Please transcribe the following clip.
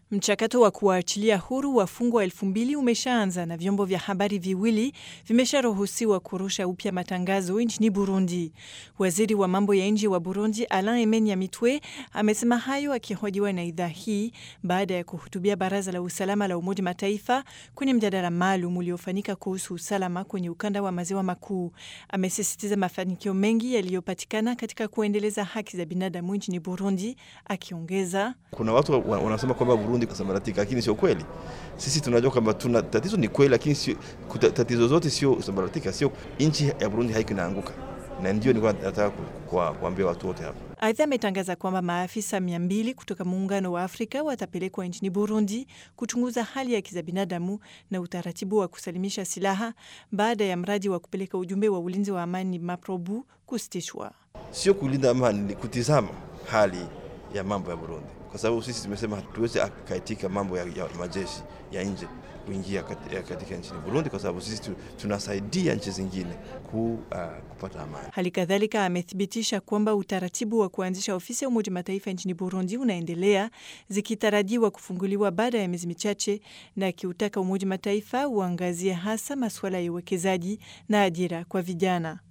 Mchakato wa kuwaachilia huru wafungwa elfu mbili umeshaanza na vyombo vya habari viwili vimesharuhusiwa kurusha upya matangazo nchini Burundi. Waziri wa mambo ya nje wa Burundi Alain Aime Nyamitwe amesema hayo akihojiwa na idhaa hii baada ya kuhutubia Baraza la Usalama la Umoja Mataifa kwenye mjadala maalum uliofanyika kuhusu usalama kwenye ukanda wa maziwa makuu. Amesisitiza mafanikio mengi yaliyopatikana katika kuendeleza haki za binadamu nchini Burundi, akiongeza kuna watu wanasema kwamba Burundi kusambaratika, lakini sio kweli. Sisi tunajua kwamba tuna tatizo, ni kweli, lakini sio tatizo zote sio kusambaratika, sio nchi ya Burundi haiko inaanguka, na ndio nilikuwa nataka kuambia watu wote hapa. Aidha, ametangaza kwamba maafisa mia mbili kutoka Muungano wa Afrika watapelekwa nchini Burundi kuchunguza hali ya za binadamu na utaratibu wa kusalimisha silaha baada ya mradi wa kupeleka ujumbe wa ulinzi wa amani MAPROBU kusitishwa. Sio kulinda amani, ni kutizama hali ya mambo ya Burundi, kwa sababu sisi tumesema hatuwezi akaitika mambo ya, ya majeshi ya nje kuingia katika nchini Burundi kwa sababu sisi tunasaidia nchi zingine ku, uh, kupata amani. Hali kadhalika amethibitisha kwamba utaratibu wa kuanzisha ofisi ya Umoja Mataifa nchini Burundi unaendelea zikitarajiwa kufunguliwa baada ya miezi michache, na akiutaka Umoja Mataifa uangazie hasa masuala ya uwekezaji na ajira kwa vijana.